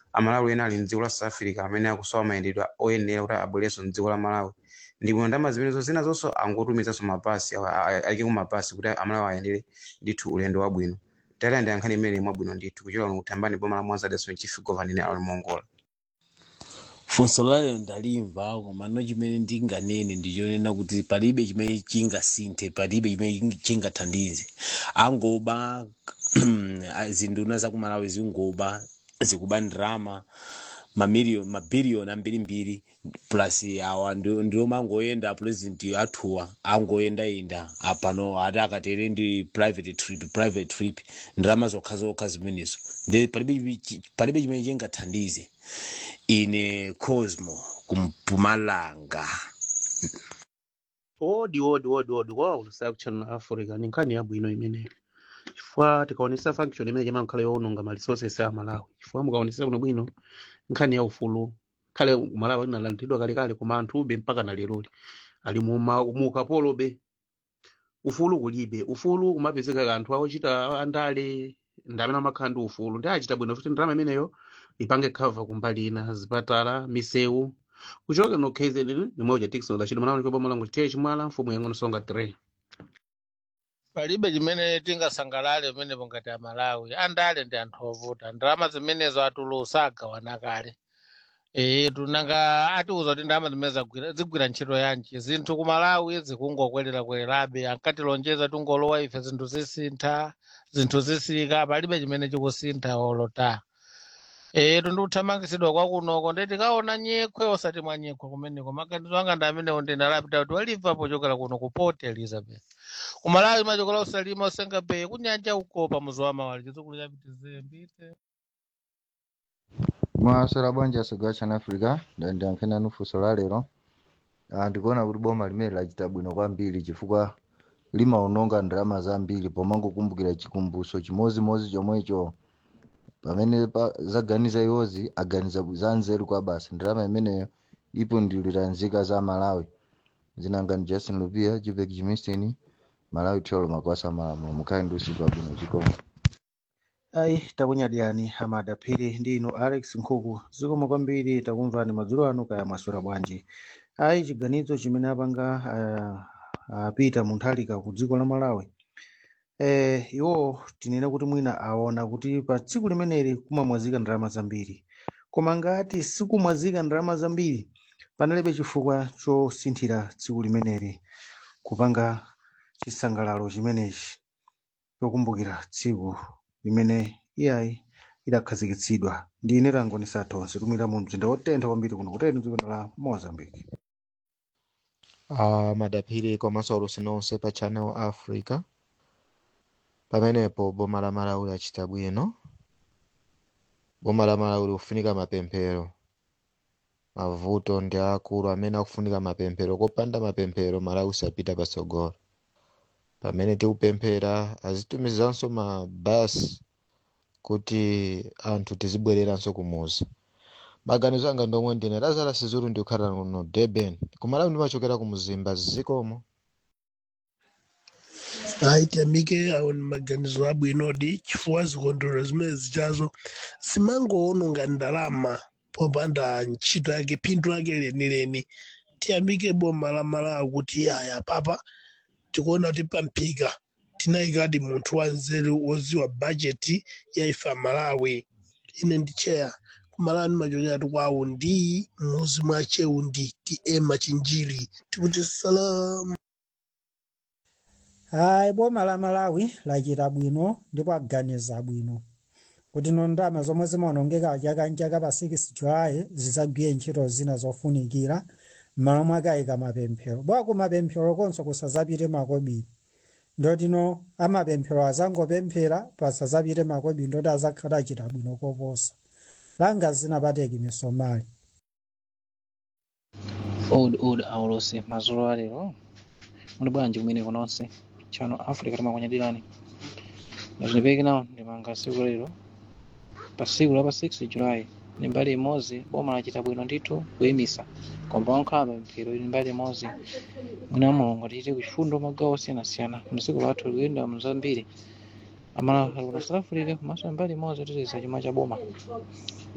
amalawi ena ali mdziko la south africa amene akusowa mayendedwe oyenera kuti abwerenso mdziko la malawi ndipo ndalama zimenezo zina zonso angotumizanso mapasi awa- a- a- ayike ku mapasi kuti amalawi ayendere ndithu ulendo wabwino tayilandi yankhani imene mwabwino ndithu kuchokera kuno kuthambani boma la mwanza dason chief governor ali mongola funso layo ndalimva koma no chimene ndinganene ndichonena kuti palibe chimene chingasinthe palibe chimene chingathandize angoba zinduna zakumalawi zingoba zikuba ndrama mamiliyoni mabiliyoni ambirimbiri plus awa ndi- ndiwo mangoyenda president athuwa angoyendayenda apano ati akatere ndi private trip private trip ndrama zokha zokha zimenezo ndi palibe chi- palibe chimene chingathandize ine cosmo kumpumalanga odi odi odi odi wow lusaka kuchannel africa ni nkhani yabwino imeneyo chifukwa tikaonesa function imene chimakhala yoononga ma resources a malawi chifukwa mukaonesa kuno bwino nkhani ya ufulu khale malawi linalandidwa kalekale koma anthube mpaka na leroli ali muma- mu ukapolobe ufulu kulibe ufulu kumapezeka anthu awochita andale ndamene amakhala ndi ufulu ndi achita bwino kuti ndalama imeneyo ipange cover kumbali ina zipatala misewu kuchoka no KZN ni moja Dickson la chino manaoni kwa bomo langu tiye chimwala mfumu yangu nsonga 3 palibe chimene tingasangalale pamenepo ngati amalawi andale ndi anthu ovuta ndalama zimenezo atulusa agawana kale ee tunanga atiuza kuti ndalama zimene zagwira zigwira ntchito yanji zinthu ku malawi zikungokwerera-kwererabe ankatilonjeza tungolowa ife zinthu zisintha zinthu zisika palibe chimene chikusintha olota ee tundikuthamangisidwa kwakunoko ndeti kaona nyekhwe osati mwa nyekhwe kumeneko maganizo anga ndi amenewo ndinalapita kuti waliva pochokera kuno ku port elizabeth kumalawi machokola usalima usenga peye kunyanja uko pamuzi wa mawali chizukulu chapitize mbite mwaswera bwanji asogwa chana africa ndandiyankhena nufunso la lero Ah, ndikuona kuti boma limene lachita bwino kwambiri chifukwa limaononga ndalama zambiri pomangokumbukira chikumbutso chimozimozi chomwecho pamene pa- zaganiza iwozi aganiza za nzeru kwa basi ndalama imeneyo ipundulira nzika za malawi zinangani justin lupia jipek jimistin malawi tolo makwasa malamulo mukhale ndi usiku wabwino chikomo ayi takunyadiyani amada phiri ndi inu alex nkhuku zikomo kwambiri takumvani madzulo anu kaya mwaswera bwanji ayi chiganizo chimene apanga ah, apita munthalika ku dziko la malawi eh, iwo tinene kuti mwina aona kuti pa tsiku limeneli kumamwazika ndalama zambiri koma ngati sikumwazika ndalama zambiri panalibe chifukwa chosinthira tsiku limeneli kupanga chisangalalo chimenechi chokumbukira tsiku limene iyayi idakhazikitsidwa ndi ine langoni sathonse tumira mu mzinda wotentha kwambiri kuno kuteni dziko la mozambique uh, madaphiri komanso alusi nonse pa channel africa pamenepo boma la malawi lachita bwino boma la malawi likufunika mapemphero mavuto ndi akulu amene akufunika mapemphero kopanda mapemphero malawi sapita patsogolo pamene tikupemphera azitumizanso mabasi kuti anthu tizibwereranso kumuzi maganizo anga ndomwe ndine lazara sizulu ndikukhala kuno durban kumalawi ndimachokera ku mzimba zikomo aitambike awo ni maganizo abwinodi chifukwa zikondwerero zimene zichazo zimangoononga ndalama popanda ntchito yake phindu lake lenileni tiyambike boma la malawi kuti aya papa tikuona kuti pamphika tinayikadi munthu wanzeru woziwa bajeti ya ifa malawi ine ndi cheya kumalawi ndimachokera tikwawo ndi muzi mwa cheundi ti ema chinjiri tikuti salamu hayi boma la malawi lachita bwino ndipo aganiza bwino kuti no ndalama zomwe zimaonongeka chaka ndi chaka pa 6 julayi zidzagwire ntchito zina zofunikira m'malo mwake ayika mapemphero bwa ku mapemphero konso kusadzapite makobiri ndotino amapemphero azangopemphera pasadzapite makobiri ndoti azakhala achita bwino koposa langa zinapateki misomali old old aulose mazolo alero muli bwanji kumene kunonse chano africa timakunyadirani nazindipeki nawo ndimanga siku lero pa siku la pa 6 julayi ni mbali imodzi boma lachita bwino ndithu kuyimisa koma wankhala mapemphero ili mbali imodzi mwina mulungu tichite kuchifundo magawo osiyanasiyana mdziko lathu likuyenda mzambiri amala ali kuna south africa komanso mbali imodzi titiza chuma cha boma